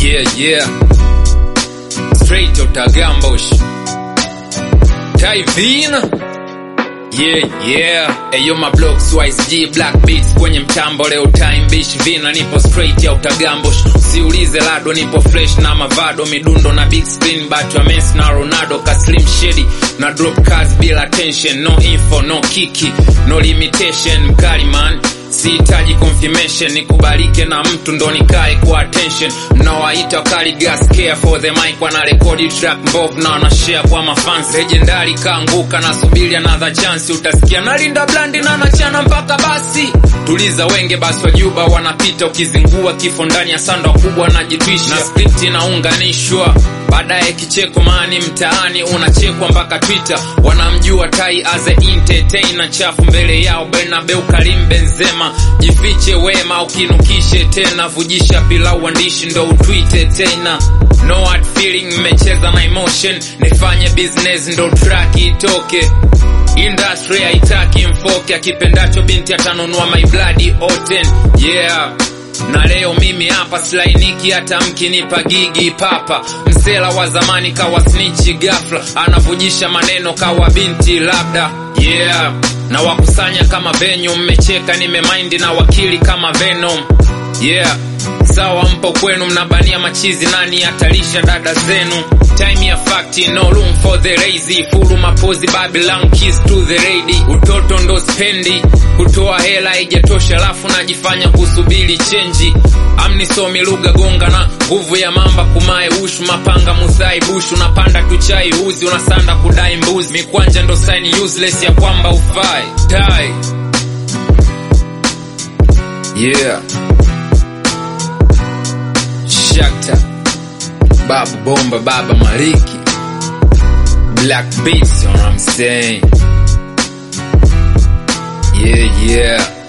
Yeah, yeah. Straight utagambush. Taivina. Yeah, yeah. Eyo my blocks YSG black beats kwenye mtambo leo time bish vina nipo straight ya utagambush. Siulize lado nipo fresh na mavado midundo na big screen but ya Messi na Ronaldo ka slim shady na drop cards bila tension no info no kiki no limitation mkali man sihitaji confirmation nikubalike na mtu ndo nikae kwa attention mnawaita wakali gas care for the mic wanarekodi track mbovu na wanashare kwa mafans legendary kaanguka nasubiri another chance utasikia nalinda blandi na nachana mpaka basi tuliza wenge basi wajuba wanapita ukizingua kifo ndani ya sanda kubwa najitwisha na script inaunganishwa baadaye kicheko mani mtaani unachekwa mpaka twitter wanamjua tai as a entertainer chafu mbele yao Bernabeu Karim Benzema jifiche wema ukinukishe tena vujisha pilau uandishi ndo utwite tena no hard feeling mmecheza na emotion nifanye business ndo track itoke industry haitaki mfoke akipendacho binti atanunua my bloody oten yeah na leo mimi hapa slainiki hata mkinipa gigi papa msela wa zamani kawa snichi gafla anavujisha maneno kawa binti labda yeah na wakusanya kama venyu mmecheka nimemaindi na wakili kama venom yeah sawa mpo kwenu mnabania machizi nani atalisha dada zenu time ya fakti no room for the lazy fulu mapozi babylon kiss to the lady utoto ndo spendi kutoa hela haijatosha alafu najifanya kusubiri chenji amnisomi lugha gonga na nguvu ya mamba kumae ushu mapanga musai bushu unapanda tuchai uzi unasanda kudai mbuzi mikwanja ndo sign useless ya kwamba ufai tai yeah Shakta Baba Bomba Baba Maliki Black Beats, you know what I'm saying? Yeah, yeah.